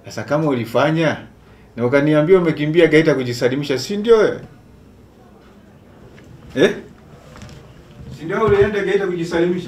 Sasa kama ulifanya na ukaniambia umekimbia Geita kujisalimisha, si ndio wewe? Eh? Si ndio ulienda Geita kujisalimisha?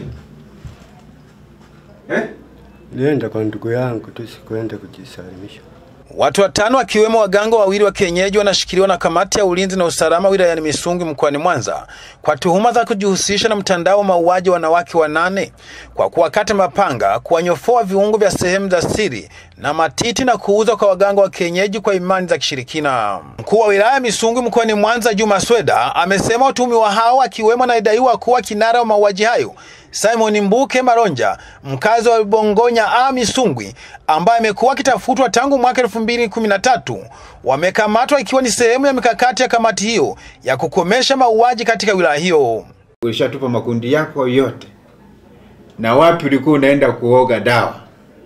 Eh? Nilienda kwa ndugu yangu tu, sikuenda kujisalimisha. Watu watano wakiwemo waganga wawili wa kienyeji wanashikiliwa na kamati ya ulinzi na usalama wilayani Misungwi mkoani Mwanza kwa tuhuma za kujihusisha na mtandao wa mauaji wanawake wanane kwa kuwakata mapanga, kuwanyofoa viungo vya sehemu za siri na matiti na kuuza kwa waganga wa kienyeji kwa imani za kishirikina. Mkuu wa wilaya ya Misungwi mkoani Mwanza Juma Sweda amesema watuhumiwa hao akiwemo anayedaiwa kuwa kinara wa mauaji hayo Simon Mbuke Maronja, mkazi wa Bongonya A Misungwi, ambaye amekuwa akitafutwa tangu mwaka 2013, wamekamatwa ikiwa ni sehemu ya mikakati ya kamati hiyo ya kukomesha mauaji katika wilaya hiyo. Ulishatupa makundi yako yote, na wapi ulikuwa unaenda kuoga dawa,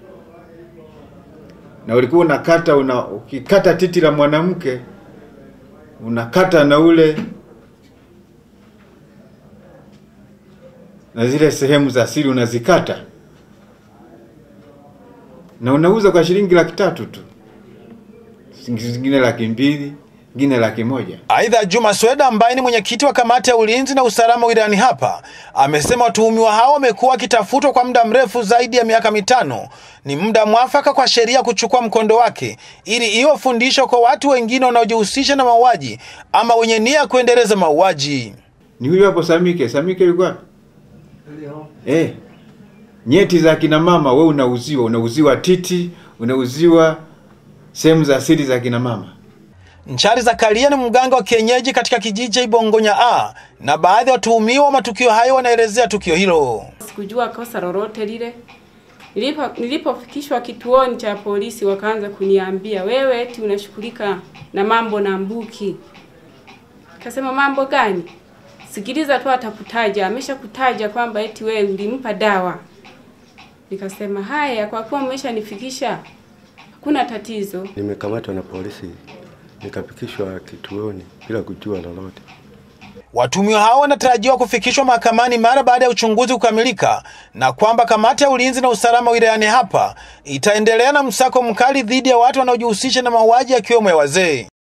na ulikuwa unakata una, ukikata titi la mwanamke unakata na ule na zile sehemu za siri unazikata na unauza kwa shilingi laki tatu tu, zingine laki mbili, zingine laki moja. Aidha, Juma Sweda ambaye ni mwenyekiti wa kamati ya ulinzi na usalama wilayani hapa amesema watuhumiwa hao wamekuwa wakitafutwa kwa muda mrefu zaidi ya miaka mitano. Ni muda mwafaka kwa sheria kuchukua mkondo wake ili iwe fundisho kwa watu wengine wanaojihusisha na mauaji ama wenye nia ya kuendeleza mauaji. Ni huyu hapo Samike. Samike yuko wapi? Eh, nyeti za kina mama we unauziwa, unauziwa titi, unauziwa sehemu za siri za kina mama. Nchari Zakaria ni mganga wa kienyeji katika kijiji cha Ibongonya A na baadhi ya watuhumiwa wa matukio hayo wanaelezea tukio hilo. Sikujua kosa lolote lile. Nilipo nilipofikishwa kituoni cha polisi, wakaanza kuniambia wewe eti unashughulika na mambo na Mbuki. Kasema mambo gani? Sikiliza tu atakutaja, ameshakutaja kwamba eti wewe ulimpa dawa. Nikasema haya, kwa kuwa mmeshanifikisha hakuna tatizo. Nimekamatwa na polisi nikapikishwa kituoni bila kujua lolote. Watuhumiwa hao wanatarajiwa kufikishwa mahakamani mara baada ya uchunguzi kukamilika, na kwamba kamati ya ulinzi na usalama wilayani hapa itaendelea na msako mkali dhidi ya watu wanaojihusisha na mauaji yakiwemo ya wazee.